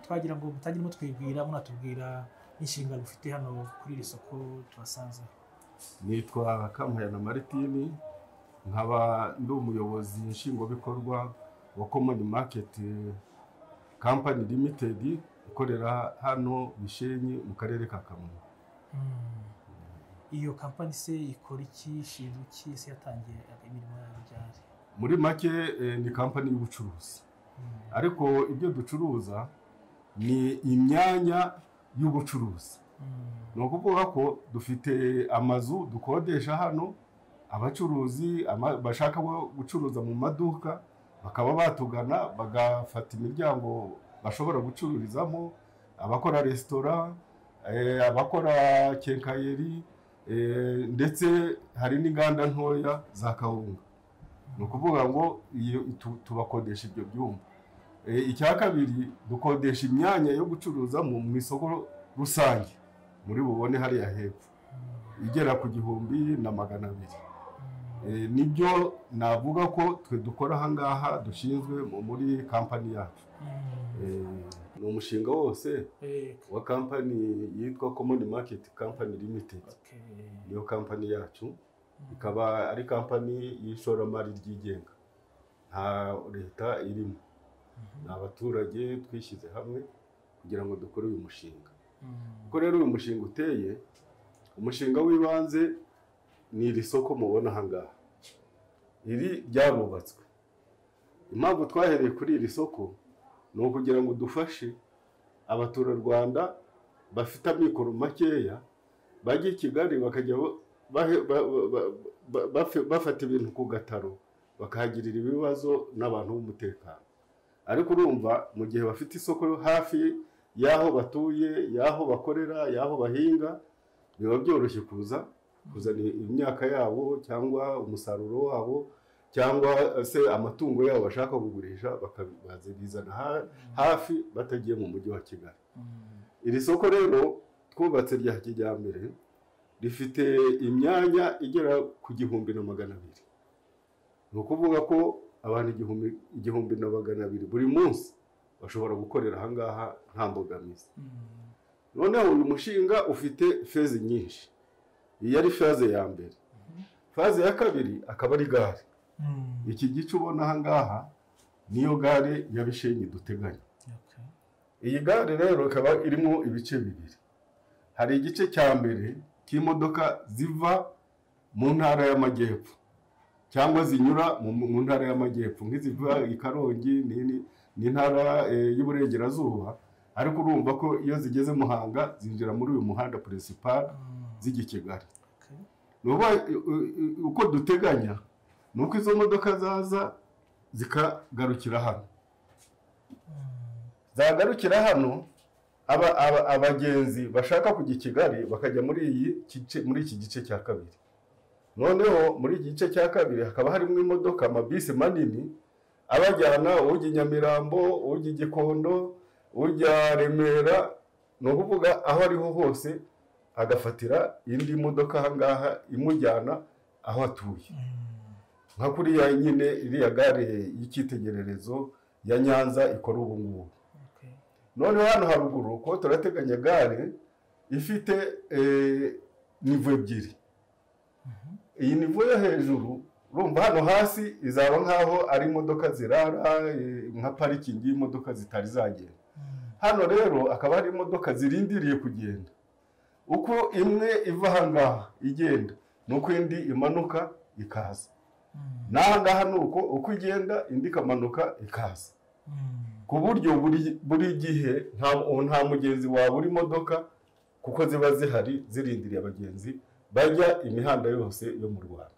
twagira ngo mutagiremo twibwira munatubwira inshinga mufite hano kuri iri soko tuhasanze nitwa kamuhera maritini nkaba ndi umuyobozi nshingwabikorwa wa komoni maketi kampani limitedi ikorera hano bishenyi mu karere ka kamonyi iyo kampani se ikora iki ishinzwe iki se yatangiye imirimo yayo ryari muri make eh, ni kampani y'ubucuruzi ariko ibyo ducuruza ni imyanya y'ubucuruzi Mm, ni ukuvuga ko dufite amazu dukodesha hano abacuruzi ama- bashaka bo gucuruza mu maduka bakaba batugana bagafata imiryango bashobora gucururizamo abakora resitora eh, abakora kenkayeri eh, ndetse hari n'inganda ntoya za kawunga ni ukuvuga ngo iyo tu- tubakodesha ibyo byumba Eh, icya kabiri dukodesha imyanya yo gucuruzamo mu isoko rusange muri bubone hariya hepfo igera ku gihumbi na magana abiri Eh, nibyo navuga ko twe dukora ahangaha dushinzwe mu- muri kampani yacu mm, Eh, ni umushinga wose ego, wa kampani yitwa common market company limited okay. niyo kampani yacu ikaba ari kampani y'ishoramari ryigenga nta leta irimo ni abaturage twishyize hamwe kugira ngo dukore uyu mushinga Mm, uko rero uyu mushinga uteye umushinga w'ibanze ni iri soko mubona ahangaha iri ryarubatswe impamvu twahereye kuri iri soko ni ukugira ngo dufashe abaturarwanda bafite amikoro makeya bajya i kigali bakajya ba- bahe- ba- ba- ba- ba- bafe- bafata ibintu ku gataro bakahagirira ibibazo n'abantu b'umutekano ariko urumva mu gihe bafite isoko hafi y'aho batuye y'aho bakorera y'aho bahinga biba byoroshye kuza kuzana imyaka yabo cyangwa umusaruro wabo cyangwa se amatungo yabo bashaka kugurisha bakabizana ha- hafi batagiye mu mujyi wa kigali mm, iri soko rero twubatse rya kijyambere rifite imyanya igera ku gihumbi na magana abiri ni ukuvuga ko abantu igihumbi, igihumbi na magana abiri buri munsi bashobora gukorera ahangaha nta mbogamizi mm, noneho uyu mushinga ufite fezi nyinshi iyi ari faze ya mbere faze ya kabiri akaba ari gare mm, iki gice ubona ahangaha niyo gare ya bishenyi duteganya okay. iyi gare rero ikaba irimo ibice bibiri hari igice cya mbere cy'imodoka ziva mu ntara y'amajyepfo cyangwa zinyura mu, mu ntara y'amajyepfo nk'iziva i karongi ni, ni, ni intara eh, y'uburengerazuba ariko urumva ko iyo zigeze muhanga zinjira muri uyu muhanda principal Mm, zijya i kigali okay. nuba uko duteganya ni uko izo modoka zaza zikagarukira hano Mm, zagarukira hano aba- aba- abagenzi bashaka kujya i kigali bakajya muri iyi gice- muri iki gice cya kabiri noneho muri iki gice cya kabiri hakaba harimo imodoka amabisi manini abajyana ujya i nyamirambo ujya i gikondo ujya remera ni ukuvuga aho ariho hose agafatira indi modoka ahangaha imujyana aho atuye mm, nka kuriya nyine iriya gare y'icyitegererezo ya nyanza ikora ubu ngubu okay. noneho hano haruguru ko turateganya gare ifite eh, nivo ebyiri Mhm. iyi nivo yo hejuru urumva hano hasi izaba nk'aho ari imodoka zirara eh, nka parikingi y'imodoka zitari zagenda Mm, hano rero akaba hari imodoka zirindiriye kugenda uko imwe iva ahangaha igenda ni uko indi imanuka ikaza mm, n'ahangaha ni uko uko igenda indi ikamanuka ikaza mm, ku buryo buri buri gihe nta nta mugenzi waba uri imodoka kuko ziba zihari zirindiriye abagenzi bajya imihanda yose yo mu rwanda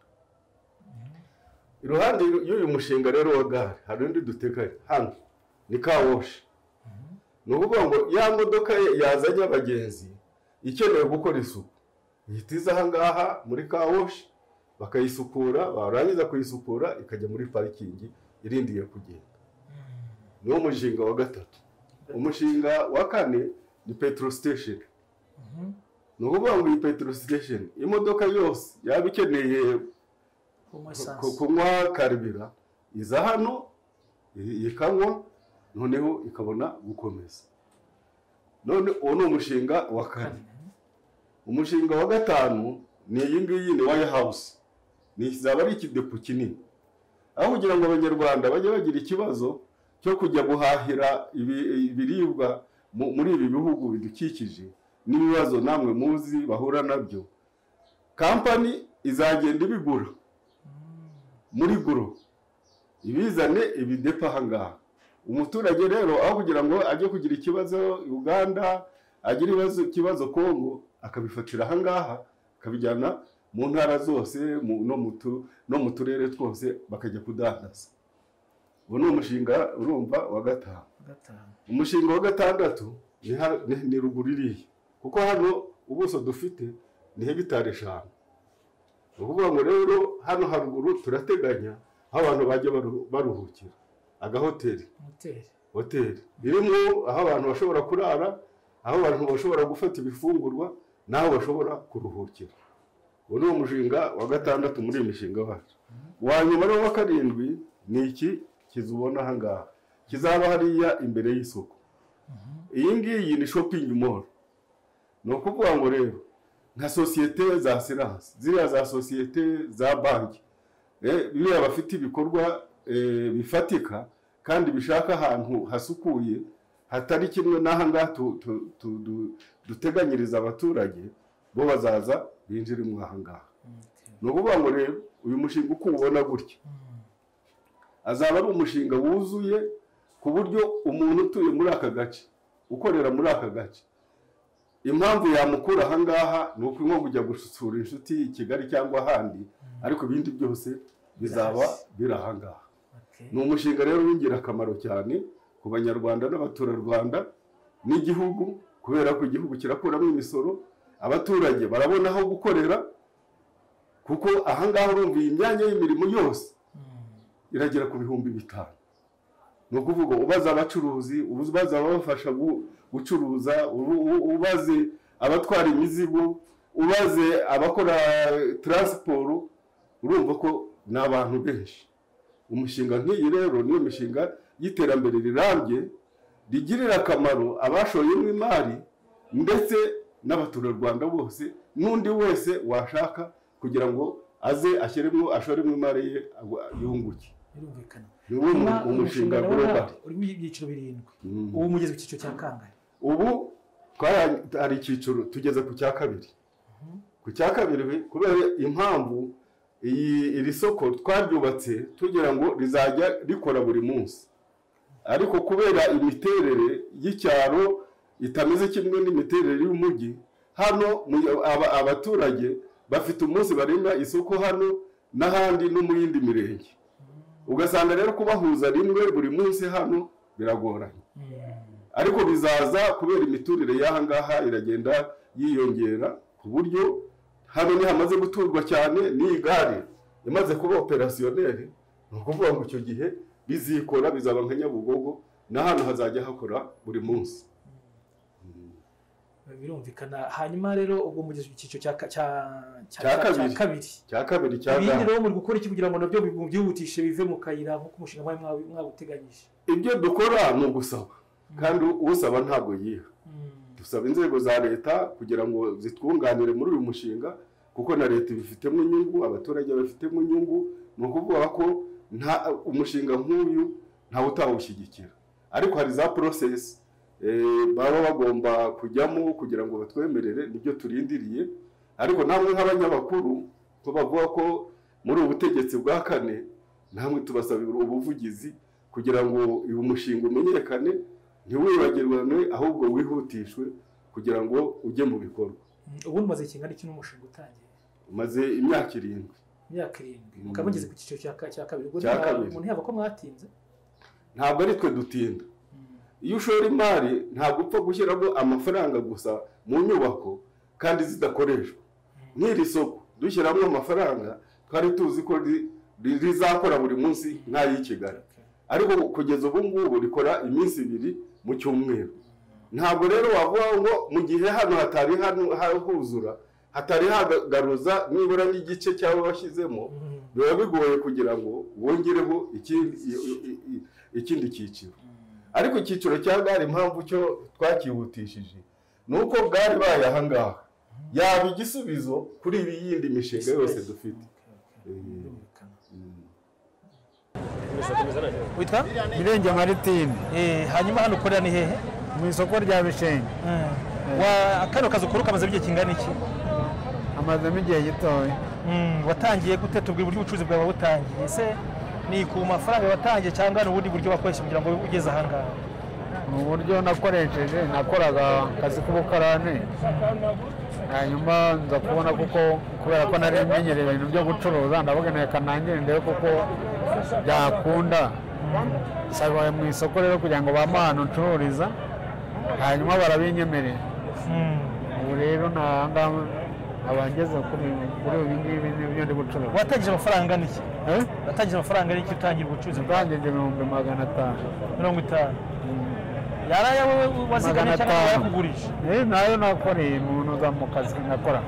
iruhande y'uyu mushinga rero wa gare hari undi duteganya hano ni kawoshi ni ukuvuga ngo ya modoka ye yazanye abagenzi ikeneye gukora isuku ihita iza ahangaha muri kawoshi bakayisukura barangiza kuyisukura ikajya muri parikingi irindiye kugenda niwo mushinga wa gatatu umushinga wa kane ni petrol station mhm. ni ukuvuga ngo iyi petrol station imodoka yose yaba ikeneye Kunywa ku- esanse. ku- kunywa karibira iza hano i- ikanywa noneho ikabona gukomeza none uwo ni umushinga wa kane umushinga wa gatanu ni iyi ngiyi ni wayi hawusi ni izaba ari ikidepo kinini aho kugira ngo abanyarwanda bajye bagira ikibazo cyo kujya guhahira ibi- ibiribwa mu- muri ibi bihugu bidukikije n'ibibazo namwe muzi bahura nabyo kampani izagenda ibigura muri guro ibizane ibidepa ahangaha umuturage rero aho kugira ngo ajye kugira ikibazo uganda agira ibibazo ikibazo kongo akabifatira ahangaha akabijyana mu ntara zose mu- no mu tu- no mu turere twose bakajya kudandaza uwo ni umushinga urumva wa gatanu gatanu umushinga wa gatandatu ni ha- ni- ni ruguru iriya kuko hano ubuso dufite ni hegitari eshanu ni ukuvuga ngo rero hano haruguru turateganya aho abantu bajya baru- baruhukira agahoteli moteri hoteli irimo aho abantu bashobora kurara aho abantu bashobora gufata ibifungurwa n'aho bashobora kuruhukira uwo ni umushinga wa gatandatu muri iyi mishinga wacu uwa nyuma ari wa karindwi ni iki kizubona aha ngaha kizaba hariya imbere y'isoko iyi ngiyi ni shopping mall ni ukuvuga ngo rero nka sosiyete za siranse ziriya za sosiyete za banki Eh, biriya bafite ibikorwa eh, bifatika kandi bishaka ahantu hasukuye hatari kimwe n'aha ngaha tu- tu- tu- du- duteganyiriza abaturage bo bazaza binjire mu aha ngaha ni ukuvuga ngo rero uyu mushinga uko uwubona gutya azaba ari umushinga wuzuye ku buryo umuntu utuye muri aka gace ukorera muri aka gace impamvu yamukura aha ngaha ni uko nko kujya gusura inshuti i kigali cyangwa ahandi ariko ibindi byose bizaba biri aha ngaha ni umushinga rero w'ingirakamaro cyane ku banyarwanda n'abaturarwanda n'igihugu kubera ko igihugu kirakuramo imisoro abaturage barabona aho gukorera kuko aha ngaha urumva iyi myanya y'imirimo yose iragera ku bihumbi bitanu ni ukuvuga ubaza abacuruzi ubaza ababafasha gu- gucuruza u- u- ubaze abatwara imizigo ubaze abakora taransiporo urumva ko ni abantu benshi umushinga nk'iyi rero niyo mishinga y'iterambere rirambye rigirira akamaro abashoyemo imari ndetse n'abaturarwanda bose n'undi wese washaka kugira ngo aze ashyiremo ashoremo imari ye agwa- yunguke birumvikana ni wo mu- Hanyuma, umushinga nawo global urimo ibyiciro birindwi Mm. ubu mugeze ku cyiciro cya kangahe ubu twara- hari icyiciro tugeze ku cya kabiri ku cya kabiri kubera impamvu iyi iri soko twaryubatse tugira ngo rizajya rikora buri munsi ariko kubera imiterere y'icyaro itameze kimwe n'imiterere y'umujyi hano mu- aba- abaturage bafite umunsi barema isoko hano n'ahandi no mu yindi mirenge ugasanga rero kubahuza rimwe buri munsi hano biragoranye ariko bizaza kubera imiturire y'aha ngaha iragenda yiyongera ku buryo hano hamaze guturwa cyane n'iyi gare imaze kuba operasiyoneri ni ukuvuga ngo icyo gihe bizikora bizaba nka nyabugogo na hano hazajya hakora buri munsi birumvikana hanyuma rero ubwo mugeze ku cyiciro cya ka- cya- cya- Cya cya- cya kabiri. kabiri cya kabiri cya ibindi gare rero muri gukora iki kugira ngo nabyo byihutishe bive mu kayira nk'uko umushinga mwari mwa- mwawuteganyije ibyo dukora ni ugusaba kandi usaba ntabwo yiha Mm. dusaba inzego za leta kugira ngo zitwunganire muri uyu mushinga kuko na leta ibifitemo inyungu abaturage babifitemo inyungu ni ukuvuga ko nta umushinga nk'uyu ntawe utawushyigikira ariko hari za porosesi baba bagomba kujyamo kugira ngo batwemerere nibyo turindiriye ariko namwe nk'abanyamakuru ko bavuga ko muri ubu butegetsi bwa kane namwe tubasabira ubuvugizi kugira ngo uyu mushinga umenyekane ntiwibagirwane ahubwo wihutishwe kugira ngo ujye mu bikorwa Mm, ubundi umaze kingana iki n'umushinga utangiye umaze imyaka irindwi imyaka irindwi Mm. mukaba mugeze ku cyiciro cya ka- cya kabiri ubwo Cya nta- kabiri. umuntu yaba ko mwatinze ntabwo ari twe dutinda Mm. iyo ushora imari ntabwo upfa gushyiramo amafaranga gusa mu nyubako kandi zidakoreshwa nk'iri soko dushyiramo amafaranga twari tuzi ko ri- ri- rizakora buri munsi nk'ay'i kigali Okay. ariko kugeza ubu ngubu rikora iminsi ibiri mu cyumweru ntabwo rero wavuga ngo mu gihe hano hatari hano huzura hatari hagaruza nibura n'igice cyaba washyizemo Mm. biba bigoye kugira ngo wongereho iki- i- i- i- ikindi cyiciro Mm. ariko icyiciro cya gare impamvu cyo twakihutishije ni uko bwari baye aha ngaha yaba igisubizo kuri iyi yindi mishinga yose dufite witwa mirenge maritini Eh, hanyuma hano ukorera ni hehe mu isoko rya bishenge Eh, wa kano kazi ukora ukamaze igihe kingana iki amazemo igihe gitoya Mm, watangiye gute tubwira uburyo ubucuruzi bwawe butangiye ese ni ku mafaranga watangiye cyangwa ni ubundi buryo wakoresha kugira ngo ugeze aha ngaha ni uburyo nakoresheje nakoraga akazi k'ubukarani hanyuma nza kubona kuko kubera ko nari menyereye ibintu byo gucuruza ndavuga reka nangire ndebe kuko byakunda nsaba mu isoko rero kugira ngo bampe ahantu ncururiza hanyuma barabinyemerera Mm. ubu rero nta ngaha abangeze kuri kuri ibi ngibi n'ibyo ndi gucuruza watangije amafaranga niki Eh? watangije amafaranga niki utangira ubucuruzi bwawe Ndangije ibihumbi magana atanu mirongo itanu yari aya wowe wazigamye Magana cyangwa atanu. yakugurisha Eh, nayo nakoreye umuntu uza mu kazi nakora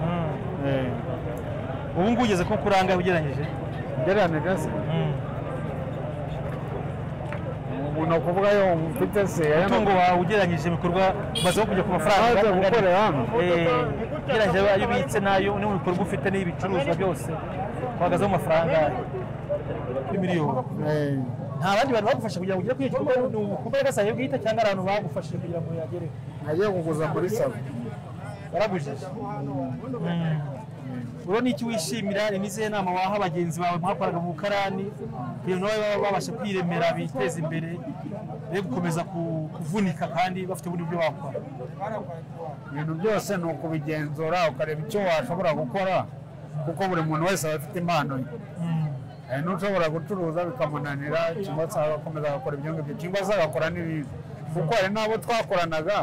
Mm. Eh, ubu ngubu ugeze ko kuri aha ngaha ugereranyije ugereranije se Mm. umuntu akuvuga yo mfite se aya umutungo wawe ugereranyije ibikorwa umaze no kujya ku mafaranga Amaze angana- gukora hano. Eh, ugereranyije ayo ubitse n'ayo ni mu bikorwa ufite n'ibicuruzwa byose uhagazeho amafaranga kuri miliyoni Eh, nta bandi bantu bagufasha kugira ngo ugere kuri icyo gikorwa ni ukuba gasaye bwite cyangwa ari abantu bagufashije kugira ngo uyagereho nagiye kuguza muri savo waragujije urabona iki wishimira ni n'izihe nama waha abagenzi bawe mwakoraga mu bukarani kugira ngo nabo babe babasha kwiremera biteza imbere be gukomeza ku- kuvunika kandi bafite ubundi buryo bakora ibintu byose ni ukubigenzura ukareba icyo washobora gukora kuko buri muntu wese aba afite impano ye hari n'ushobora gucuruza bikamunanira cyangwa se agakomeza agakora ibyo ngibyo cyangwa se agakora n'ibindi kuko hari n'abo twakoranaga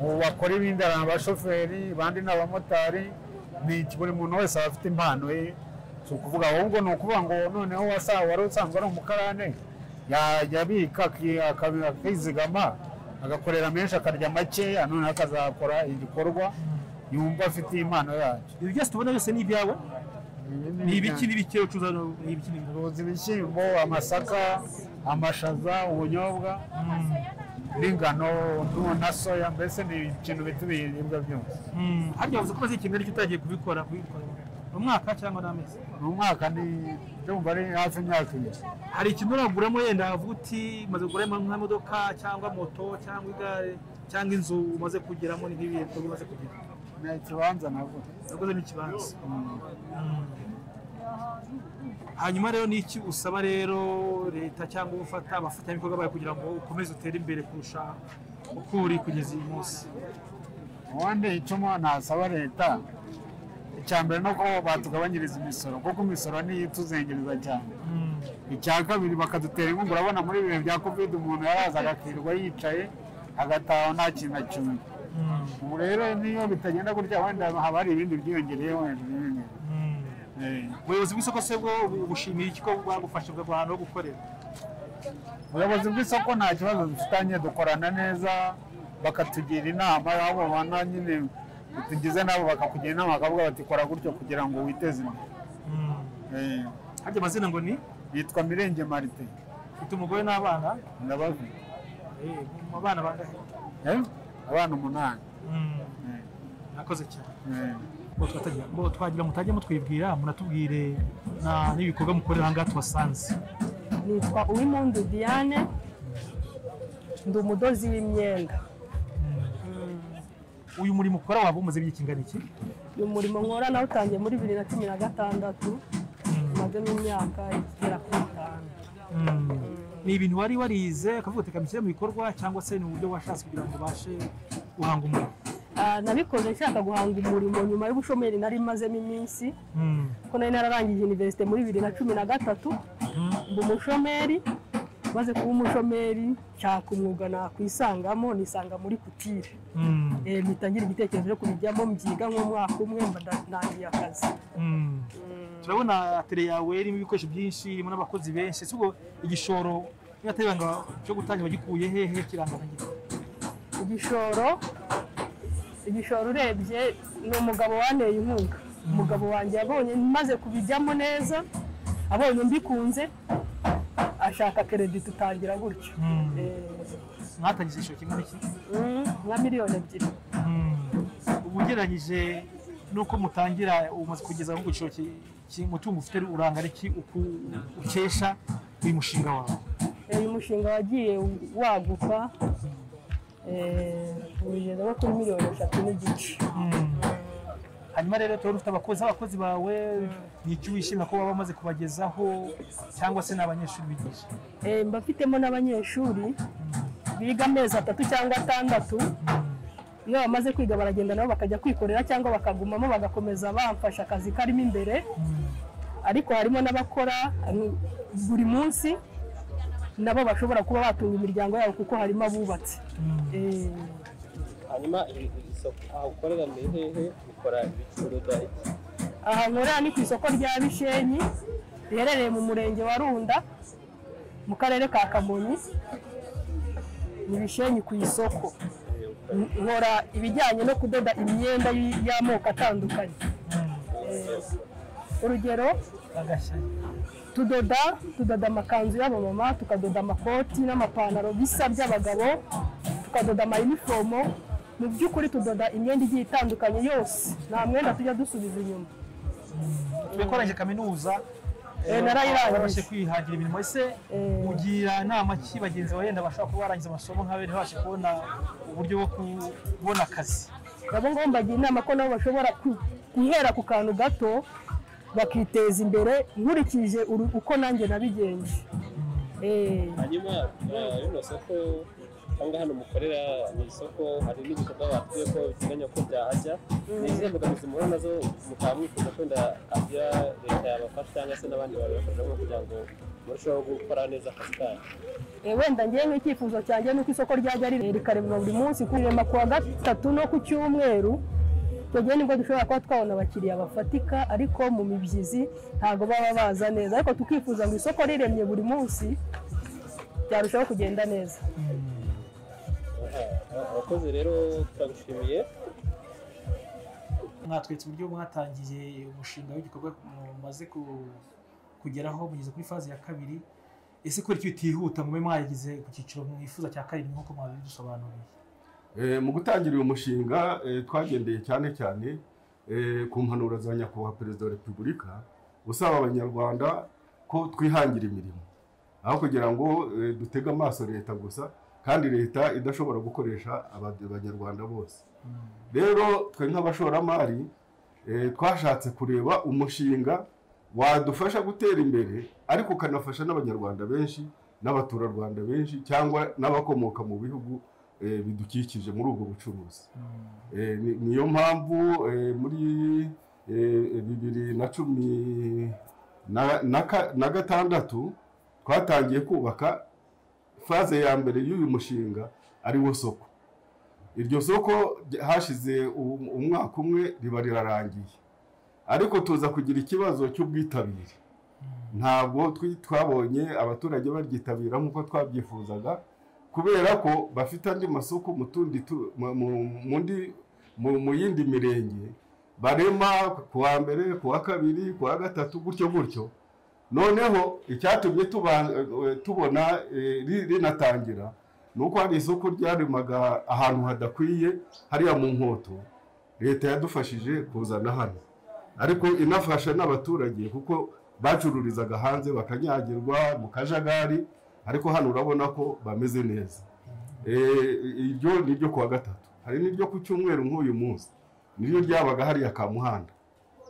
ubu bakora ibindi hari abashoferi abandi ni abamotari ni iki, buri muntu wese aba afite impano ye si ukuvuga ahubwo ni ukuvuga ngo noneho wasa- wari usanzwe ari umukarane yajya abika aki- akabi- akizigama agakorera menshi akarya makeya noneho akazakora igikorwa yumva afite impano yacyo ibi byose tubona byose ni ibyawe ni ibiki n'ibiki ucuruza ni ibiki n'ibiki Turuzi ibishyimbo, amasaka, amashaza, ubunyobwa n'ingano nu- na soya mbese ni ikintu bita ibiribwa byose. Mm. harya wavuze ko maze ikintu aricyo utagiye kubikora kubikora mu mwaka cyangwa n'amezi Ni umwaka ni ndumva ari hafi imyaka ibiri. hari ikintu uraguramo yenda havuga uti maze kugura nk'imodoka cyangwa moto cyangwa igare cyangwa inzu umaze kugeramo ni nk'ibihe bikorwa umaze kugira Ni ikibanza nabwo. naguze n'ikibanza Mm. hanyuma rero ni iki usaba rero leta cyangwa ufata abafatanyabikorwa bawe kugira ngo ukomeze utere imbere kurusha uko uri kugeza uyu munsi ubundi icuma nasaba leta icya mbere ni uko batugabanyiriza imisoro kuko imisoro niyo ituzengereza cyane icya kabiri bakadutera inkunga urabona muri ibihe bya covid umuntu yarazaga akirirwa yicaye agataha nta kintu akimwe ubu rero niyo bitagenda gutya wenda haba hari ibindi byiyongereyeho hejuru y'ibindi Eh, ubuyobozi bw'isoko se bwo bushimira iki ko bwagufashe bwa ahantu ho gukorera ubuyobozi bw'isoko nta kibazo dufitanye dukorana neza bakatugira inama abo bana nyine tugize nabo bakakugira inama bakavuga bati kora gutyo kugira ngo witeze imbere Eh, harya amazina ngo ni yitwa mirenge marite ufite umugore n'abana ndabazi Eh, mu abana bangahe Eh, abana umunani Eh, nakoze cyane eh. ngo twagira mutajya mutwibwira munatubwire na- n'ibikorwa mukorera aha ngaha tuhasanze nitwa uwimpundu diane ndi umudozi w'imyenda uyu murimo ukora waba umaze igihe kingana iki uyu murimo nkora nawutangiye muri bibiri na cumi na gatandatu umazemo imyaka igera ku itanu ni ibintu wari warize akavuga ati kamishyire mu bikorwa cyangwa se ni uburyo washatse kugira ngo ubashe guhanga umurimo Ah, nabikoze nshaka guhanga umurimo nyuma y'ubushomeri nari mazemo iminsi Mm. kuko nari nararangije iniverisite muri bibiri na cumi na gatatu Mhm. mba umushomeri maze kuba umushomeri nshaka umwuga nakwisangamo nisanga muri kutire Mm. Eh, mpita ngira igitekerezo cyo kubijyamo mbyiga nk'umwaka umwe mba ndangiye akazi Mm. turabona tere yawe irimo ibikoresho byinshi irimo n'abakozi benshi si ubwo igishoro niba atari ibanga cyo gutangira wagikuye hehe kirangagira igishoro igishoro urebye ni umugabo wanteye inkunga umugabo wanjye yabonye maze kubijyamo neza abonye mbikunze ash- gushaka keredi dutangira gutyo Mm. Eh, mwatangije igishoro kimwe n'iki mm, nka miliyoni ebyiri ubu ugereranyije n'uko mutangira umaze kugeza ku giciro ki- ki- umutungo ufite urangana iki uku ukesha uyu mushinga wawe uyu mushinga wagiye waguka eh, ubigeza nko kuri miliyoni eshatu n'igice hanyuma rero tuba dufite abakozi abakozi bawe ni iki wishimira ko baba bamaze kubagezaho cyangwa se ni abanyeshuri bigisha Eh, mba mfitemo n'abanyeshuri biga amezi atatu cyangwa atandatu iyo bamaze kwiga baragenda nabo bakajya kwikorera cyangwa bakagumamo bagakomeza bamfasha akazi karimo imbere ariko harimo n'abakora mm, buri munsi nabo bashobora kuba batunga imiryango yabo kuko harimo abubatsi Eh, hanyuma i- i- isoko aha ukorera ni hehe ukora ibicuruza iki aha nkorera ni ku isoko rya bishenyi riherereye mu murenge wa runda mu karere ka kamonyi ni bishenyi ku isoko N- nkora ibijyanye no kudoda imyenda y- y'amoko atandukanye Eh, urugero agashya tudoda tudoda amakanzu y'abamama tukadoda amakoti n'amapantaro bisa by'abagabo tukadoda amayinifomo mu by'ukuri tudoda imyenda igiye itandukanye yose nta mwenda tujya dusubiza inyuma twikoranyije kaminuza Eh, narayirangije. babashe kwihangira imirimo ese Eh. ugira inama ki bagenzi bawe yenda bashobora kuba barangiza amasomo nk'abe ntibashe kubona uburyo bwo kubona akazi nabo ngo mbagira inama ko nabo bashobora ku- guhera ku kantu gato bakiteza imbere nkurikije uru- uko nanjye nabigenje Eh, hanyuma ah, rino soko cyangwa hano mukorera ni isoko hari n'ibikorwa batwiye ko biteganya ko byahajya ni izihe mbogamizi muhura nazo mukaba mwifuza kwenda agira leta yabafasha cyangwa se n'abandi babibakoreramo kugira ngo murusheho gukora neza akazi kanyu eh, wenda ngewe nk'icyifuzo cyanjye ni uko isoko ryajya ri- rikarebwa buri munsi kurirema ku wa gatatu no ku cyumweru icyo gihe nibwo dushobora kuba twabona abakiriya bafatika ariko mu mibyizi ntabwo baba baza neza ariko tukifuza ngo isoko riremye buri munsi byarushaho kugenda neza Ah, ah, abakozi rero turagushimiye mwatweretse uburyo mwatangiye umushinga w'igikorwa mumaze ku- kugeraho mugeze kuri faze ya kabiri ese kubera iki bitihuta mube mwageze ku cyiciro mwifuza cya karindwi nk'uko mwabidusobanuriye Eh, mu gutangira uyu mushinga eh, twagendeye cyane cyane eh, ku mpanuro za nyakubahwa perezida wa repubulika usaba abanyarwanda ko twihangira imirimo aho kugira ngo eh, dutege amaso leta gusa kandi leta idashobora gukoresha aba- abanyarwanda bose rero twe nk'abashoramari eh, twashatse kureba umushinga wadufasha gutera imbere ariko ukanafasha n'abanyarwanda benshi n'abaturarwanda benshi cyangwa n'abakomoka mu bihugu eh, bidukikije muri ubwo bucuruzi Eh, ni- niyo mpamvu eh, muri eh, bibiri na cumi na- na ka- na gatandatu twatangiye kubaka faze ya mbere y'uyu mushinga ariwo soko iryo soko rya- hashize u- umwaka umwe riba rirarangiye ariko tuza kugira ikibazo cy'ubwitabire ntabwo twi- twabonye abaturage baryitabira nk'uko twabyifuzaga kubera ko bafite andi masoko mu tundi tu- mu- mu- mundi- mu- mu yindi mirenge barema ku wa mbere ku wa kabiri ku wa gatatu gutyo gutyo noneho icyatumye tuba- eh, tubona eh, ri- rinatangira ni uko hari isoko ryaremaga ahantu hadakwiye hariya mu nkoto leta yadufashije kuzana hano ariko inafasha n'abaturage kuko bacururizaga hanze bakanyagirwa mu kajagari ariko hano urabona ko bameze neza Eh, iryo ni iryo ku wa gatatu hari n'iryo ku cyumweru nk'uyu munsi niryo ryabaga hariya ka muhanda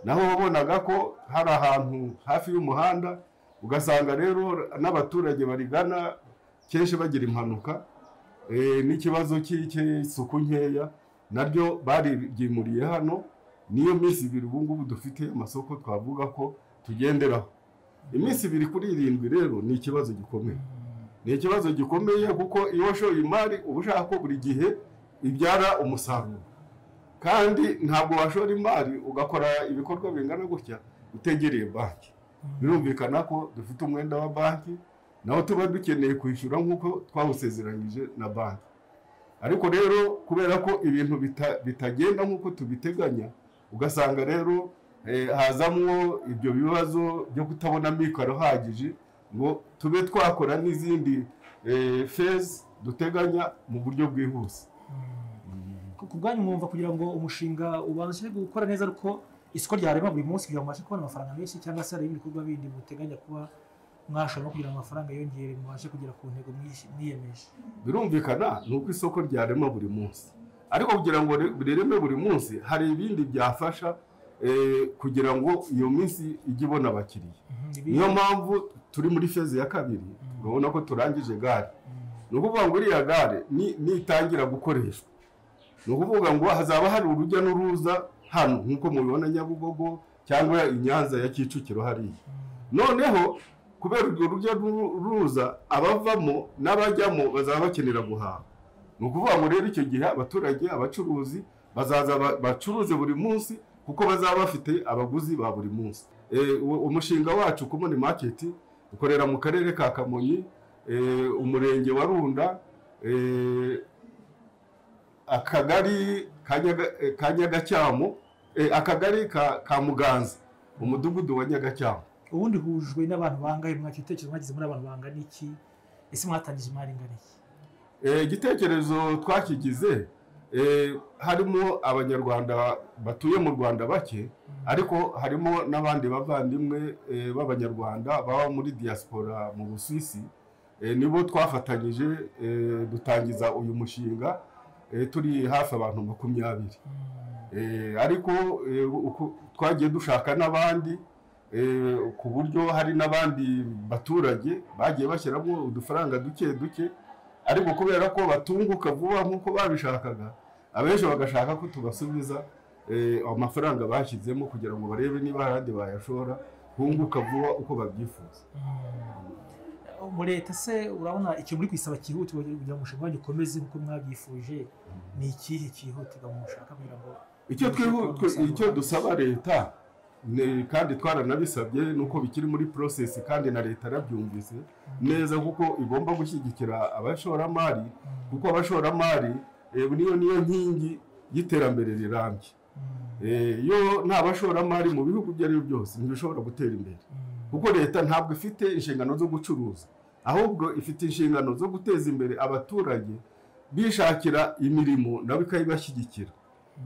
naho wabonaga ko hari ahantu hafi y'umuhanda ugasanga rero n'abaturage barigana kenshi bagira impanuka eh, n'ikibazo cy'i- cy'isuku nkeya naryo bariryimuriye hano niyo minsi ibiri ubu ngubu dufite amasoko twavuga ko tugenderaho iminsi ibiri kuri irindwi rero ni ikibazo gikomeye ni ikibazo gikomeye kuko iyo washoye imari uba ushaka ko buri gihe ibyara umusaruro kandi ntabwo washora imari ugakora ibikorwa bingana gutya utegereye banki birumvikana ko dufite umwenda wa banki nawo tuba dukeneye kwishyura nk'uko twawusezeranyije na banki ariko rero kubera ko ibintu bita- bitagenda nk'uko tubiteganya ugasanga rero eh, hazamwo ibyo bibazo byo kutabona amikoro ahagije ngo tube twakora n'izindi eh, phase duteganya mu buryo bwihuse ku bwanyu mwumva kugira ngo umushinga ubashe gukora neza ariko isoko ryarema buri munsi kugira ngo mubashe kubona amafaranga menshi cyangwa se hari ibindi bikorwa bindi muteganya kuba mwashora no kugira ngo amafaranga yongere mubashe kugera ku ntego mwish- mwiyemeje birumvikana ni uko isoko ryarema buri munsi ariko kugira ngo ri- rireme buri munsi hari ibindi byafasha eh, kugira ngo iyo minsi ijye ibona abakiriya Ibi- niyo mpamvu turi muri fezi ya kabiri urabona ko turangije gare ni ukuvuga ngo iriya gare ni- nitangira gukoreshwa ni ukuvuga ngo hazaba hari urujya n'uruza hano nk'uko mubibona nyabugogo cyangwa i nyanza ya kicukiro hariya noneho kubera urwo rujya n'uruza abavamo n'abajyamo bazaba bakenera guhaha ni ukuvuga ngo rero icyo gihe abaturage abacuruzi bazaza ba- bacuruze buri munsi kuko bazaba bafite abaguzi ba buri munsi Eh, uwo- umushinga wacu kumoni market ukorera mu karere ka kamonyi eh, umurenge wa runda eh, akagari ka Nyaga- eh, ka nyagacyamu eh, akagari ka ka muganza umudugudu wa nyagacyamu ubundi hujwe n'abantu bangahe mwaki ibitekerezo mwagize muri abantu bangana iki ese mwatangije imari ingana iki Eh, igitekerezo twakigize eh, harimo abanyarwanda batuye mu rwanda bake ariko harimo n'abandi bavandimwe eh, b'abanyarwanda baba muri diaspora mu busuwisi Eh, nibo twafatanyije eh, dutangiza uyu mushinga eh, turi hafi abantu makumyabiri Eh, ariko eh, uku- twagiye dushaka n'abandi eh, ku buryo hari n'abandi baturage bagiye bashyiramo udufaranga duke duke ariko kubera ko batunguka vuba nk'uko babishakaga abenshi bagashaka ko tubasubiza eh, amafaranga bashyizemo kugira ngo barebe niba hari ahandi bayashora bunguka vuba uko babyifuza mu leta se urabona icyo muri kwisaba cyihutirwa kugira ngo umushinga wanyu ukomeze nk'uko mwabyifuje ni ikihe cyihutirwa mushaka kugira ngo icyo twihu- twe- icyo dusaba leta ni- kandi twaranabisabye ni uko bikiri muri process kandi na leta yarabyumvise neza kuko igomba gushyigikira abashoramari kuko abashoramari eh, niyo niyo nkingi y'iterambere rirambye Eh, iyo nta bashoramari mu bihugu ibyo ari byo byose ntibishobora gutera imbere kuko leta ntabwo ifite inshingano zo gucuruza ahubwo ifite inshingano zo guteza imbere abaturage bishakira imirimo nabo ikayibashyigikira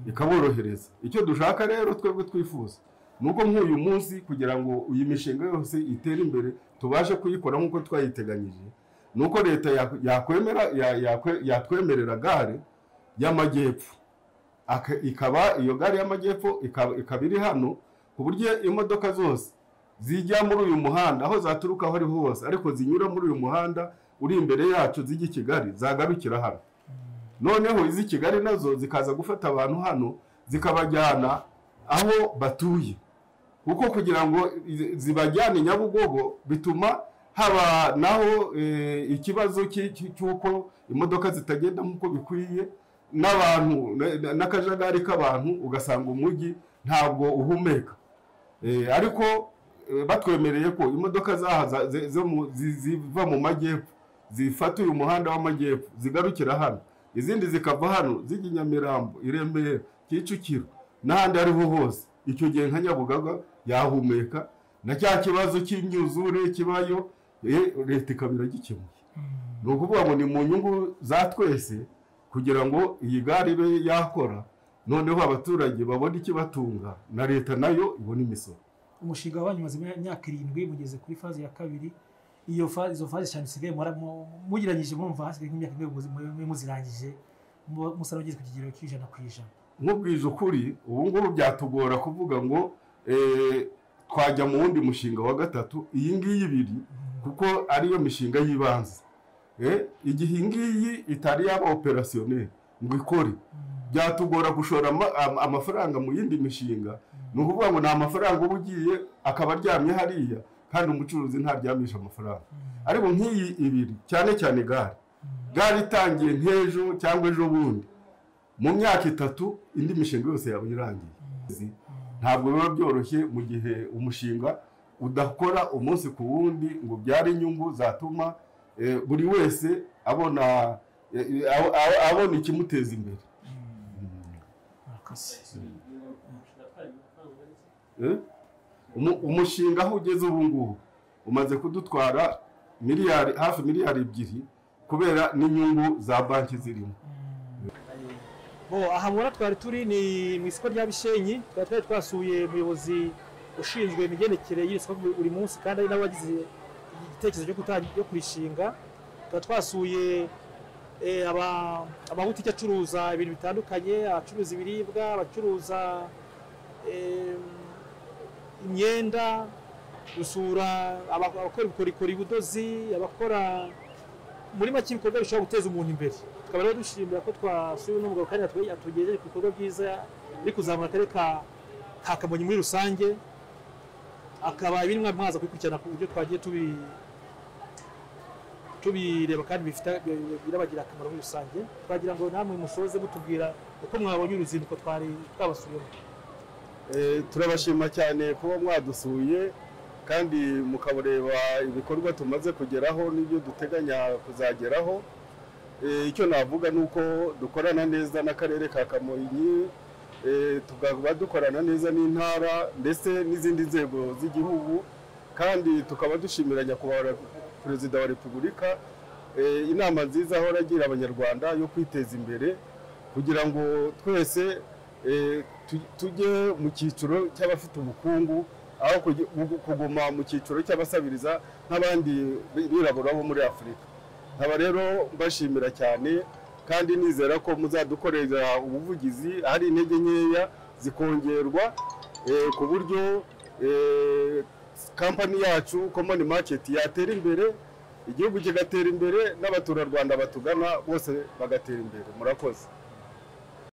ikaborohereza icyo dushaka rero twebwe twifuza ni uko nk'uyu munsi kugira ngo iyi mishinga yose itere imbere tubashe kuyikora nk'uko twayiteganyije ni uko leta ya- yakwemera ya- yakwe- yatwemerera gare y'amajyepfo Aka- ikaba iyo gare y'amajyepfo ikaba ikaba iri hano ku buryo imodoka zose zijya muri uyu muhanda aho zaturuka aho ariho hose ariko zinyura muri uyu muhanda uri imbere yacu zijya i kigali zagarukira hano noneho iz'i kigali nazo zikaza gufata abantu hano zikabajyana aho batuye kuko kugira ngo i- zibajyane nyabugogo bituma haba naho eh, ikibazo cy'i- cy'i- cy'uko imodoka zitagenda nk'uko bikwiye n'abantu na- na- n'akajagari k'abantu ugasanga umujyi ntabwo uhumeka Eh, ariko eh, batwemereye ko imodoka zahaza ze- zo mu- zi- ziva mu majyepfo zifata uyu muhanda w'amajyepfo zigarukira hano izindi zikava hano zijya i nyamirambo i remera kicukiro n'ahandi ariho hose icyo gihe nka nyabugaga yahumeka na cya kibazo cy'imyuzure kibayo eh, leta ikaba iragikemuye ni ukuvuga ngo ni mu nyungu za twese kugira ngo iyi gare ibe yakora noneho abaturage babone ikibatunga na leta nayo ibone imisoro umushinga wanyu umaze imyaka irindwi mugeze kuri faze ya kabiri iyo faze izo faze cyane usigaye mura- mu- mugiranyije murumva hasigaye nk'imyaka imwe muzi- mwe muzirangije mu- musa n'abageze ku kigero cy'ijana ku ijana nkubwije ukuri ubu ngubu byatugora kuvuga ngo eh, twajya mu wundi mushinga wa gatatu iyi ngiyi ibiri kuko ariyo mishinga y'ibanze Eh, igihe iyi ngiyi itari yaba operasiyoneri ngo ikore byatugora gushora ama- am- amafaranga mu yindi mishinga ni ukuvuga ngo ni amafaranga uba ugiye akaba aryamye hariya kandi umucuruzi ntaryamisha amafaranga ariko nk'iyi ibiri cyane cyane gare gare itangiye nk'ejo cyangwa ejo bundi mu myaka itatu indi mishinga yose yaba irangiye ntabwo biba byoroshye mu gihe umushinga udakora umunsi ku wundi ngo ubyare inyungu zatuma eh, buri wese abona eh, eh, abo- abo- abona ikimuteza imbere murakoze Eh? Umu- umushinga aho ugeze ubu ngubu umaze kudutwara miliyari hafi miliyari ebyiri kubera n'inyungu za banki zirimo bo aha mubona twari turi ni mu isoko rya bishenyi twari twari twasuye umuyobozi ushinzwe imigendekere y'iri soko buri munsi kandi ari n'abagize igitekerezo cyo kutangira cyo kurishinga twari twasuye eh, aba- amabutike acuruza ibintu bitandukanye abacuruza ibiribwa abacuruza eh, imyenda gusura aba- abakora ubukorikori ubudozi abakora muri make ibikorwa bishobora guteza umuntu imbere tukaba rero dushimira ko twasuye uno mugabo kandi yatwe- yatugejeje ku bikorwa byiza biri kuzamura akarere ka ka kamonyi muri rusange akaba ibiri mwa- mwaza kubikurikirana ku buryo twagiye tubi tubireba kandi bifite birabagira akamaro muri rusange twagira ngo namwe musoze mutubwira uko mwabonye uruzinduko twari twabasuyemo Eh, turabashima cyane kuba mwadusuye kandi mukabureba ibikorwa tumaze kugeraho n'ibyo duteganya kuzageraho Eh, icyo navuga ni uko dukorana neza n'akarere ka kamonyi eh, tukaba dukorana neza n'intara ndetse n'izindi nzego z'igihugu kandi tukaba dushimira nyakubahwa perezida wa repubulika Eh, inama nziza ahora agira abanyarwanda yo kwiteza imbere kugira ngo twese eh, tu- tujye mu cyiciro cy'abafite ubukungu aho kugi- gu- kuguma mu cyiciro cy'abasabiriza nk'abandi bi- birabura bo muri afurika nkaba rero mbashimira cyane kandi nizera ko muzadukorera ubuvugizi ahari intege nkeya zikongerwa eh, ku buryo eh, kampani yacu komoni maketi yatera imbere igihugu kigatera imbere n'abaturarwanda batugana bose bagatera imbere murakoze